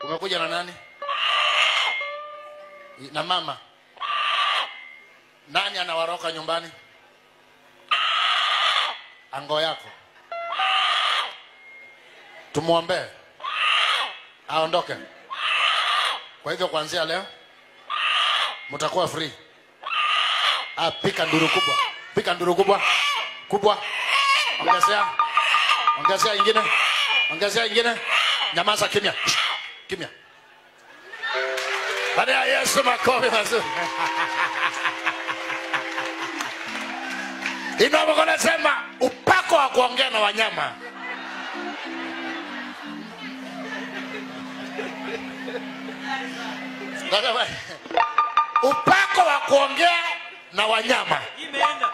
umekuja na nani na mama nani anawaroka nyumbani ango yako tumwombee aondoke kwa hivyo kuanzia leo mtakuwa free ah, pika nduru kubwa pika nduru kubwa kubwa ongezea ongezea ingine ongezea ingine nyamaza kimya kimya baada ya yesu makofi mazuri inavyokuwa nasema upako wa kuongea na wanyama Nasema, upako wa kuongea na wanyama imeenda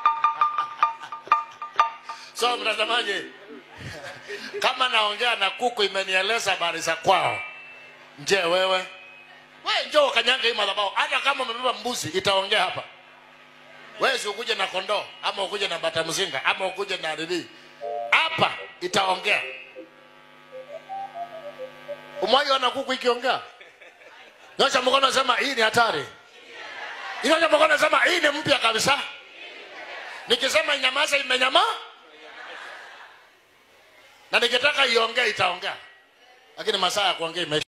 so mtazamaji kama naongea na kuku imenieleza habari za kwao je wewe we njoo ukanyanga hii madhabahu hata kama umebeba mbuzi itaongea hapa wewe si ukuje na kondoo ama ukuje na bata mzinga ama ukuje na nini hapa itaongea umwaiona kuku ikiongea nyosha mkono sema hii ni hatari nyosha mkono sema hii ni mpya kabisa nikisema inyamaza imenyama na nikitaka iongee itaongea lakini masaa ya kuongea imeisha